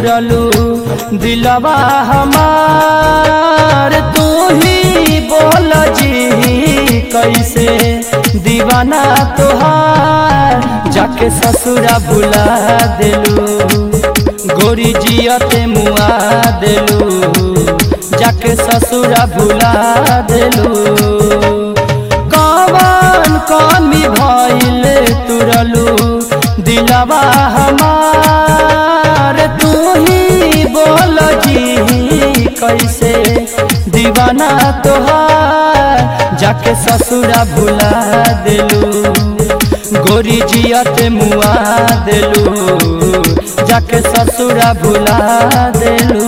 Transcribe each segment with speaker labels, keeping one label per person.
Speaker 1: तुरलू दिलवा हमार तू ही बोल जी कैसे दीवाना तोहार जाके ससुरा बुला दिलू गोरी जियते मुआ दिलू जाके ससुरा भुला दिलू कवन कमी भइल तुरलू दिलवा हमार तू ही बोल जी कैसे दीवाना तोहार जाके ससुरा भुला दिलू गोरी जियत मुआ दिलू जाके ससुरा भुला दिलू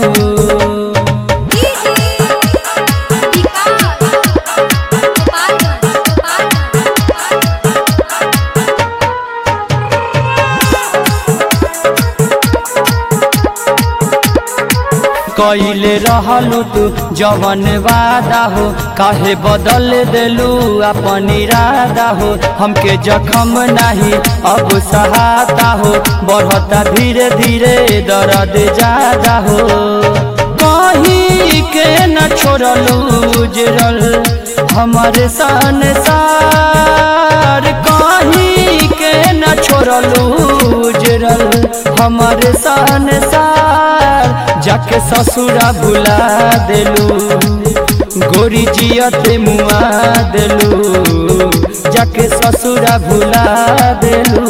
Speaker 1: कैले रहलू तू जवन वादा हो काहे बदल देलू अपन इरादा हो हमके जखम नहीं अब सहाता हो बढ़ता धीरे धीरे दर्द ज्यादा हो कहीं के न छोड़लू जरल हमारे संसार कहीं के न छोड़लू जरल हमारे संसार जाके ससुरा भुला दिलू गोरी जियत मुआ दिलू जाके ससुरा भुला दिलू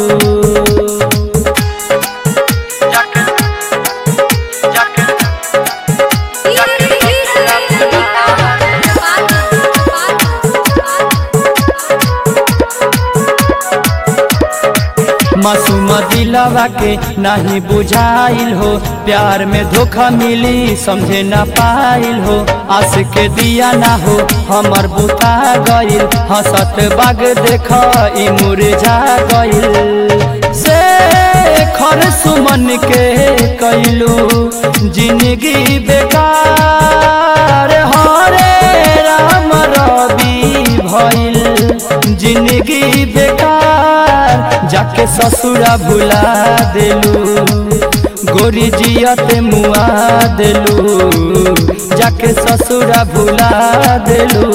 Speaker 1: मासूम दिलवा के नहीं बुझाइल हो प्यार में धोखा मिली समझे न पाइल हो आस के दिया ना हो हमर बुता गइल हंसत बाग देख ई मुरझा गइल से खर सुमन के कैलू जिंदगी बेकार हरे राम रवि भइल जिंदगी बेकार जाके ससुरा भुला दिलू गोरी जियत मुआ दिलू जाके ससुरा भुला दिलू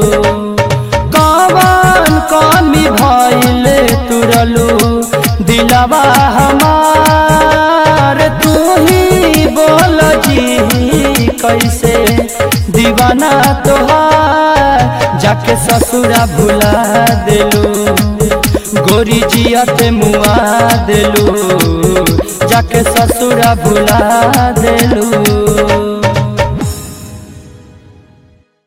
Speaker 1: कवन कमी भइल तुरलू दिलवा हमार तू ही बोल जी कैसे दीवाना तोहार जाके ससुरा भुला दिलू गोरी जियत मुआ दिलू जाके ससुरा भुला दिलू